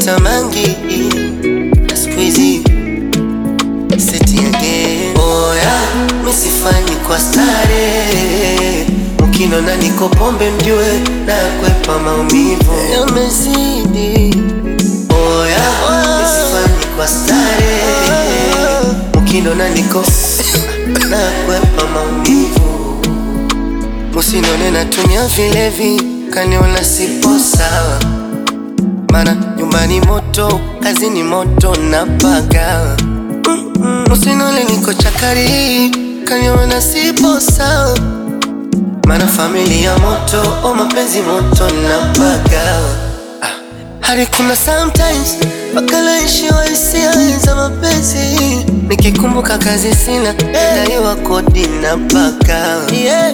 Nimepata mangi na siku hizi seti again. Oya, misifanyi kwa stare, mkinona niko pombe mjue na kwepa maumivu yamezidi. Oya, misifanyi kwa stare, mkinona niko na kwepa maumivu Musinone natumia vilevi, kaniona sipo sawa, mana nyumbani moto, kazini moto napaga. Musinone niko chakari, kaniona sipo sawa, mana familia moto, o mapenzi moto napaga. Ah, hadi kuna sometimes mpaka naishiwa hisia za mapenzi, nikikumbuka kazi sina, daiwa kodi napaga. Yeah.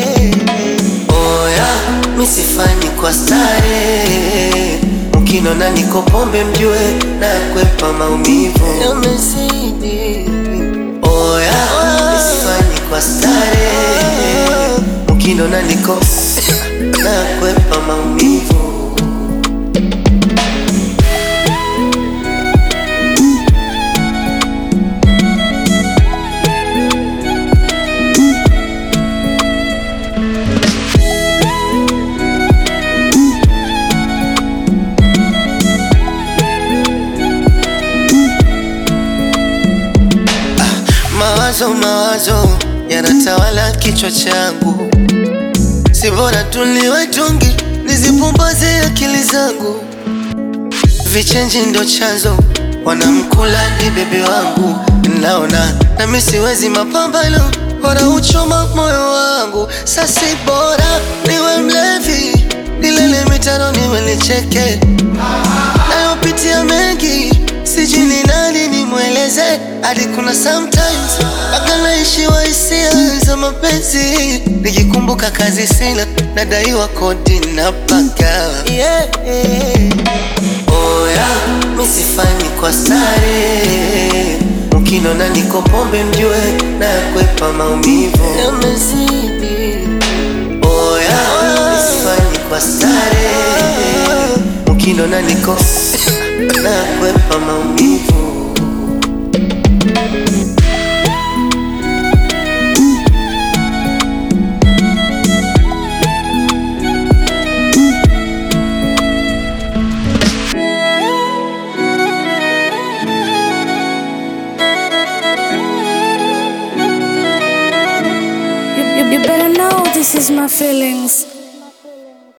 Oya, misifanyi kwa stare, mkinona niko pombe mjue na kwepa maumivu yamezidi. Oya, misifanyi kwa stare, mkinona niko na kwepa maumivu Mawazo mawazo yanatawala kichwa changu, si bora tuliwe tungi nizipumbaze akili zangu. Vichenji ndo chanzo, wanamkula ni bebe wangu, naona nami siwezi mapambano, bora uchoma moyo wangu. Sasi bora niwe mlevi, nilele mitano niwe nicheke, nayopitia mengi sijui ni nani nimweleze, hadi kuna sometimes mpaka naishiwa hisia za mapenzi, nikikumbuka kazi sina, nadaiwa kodi na paka yeah. Oya, misifanyi kwa stare, mkinona niko pombe mjue na kwepa maumivu yamezidi. Oya, misifanyi kwa stare, mkinona niko na kwepa maumivu You, you, you better know this is my feelings.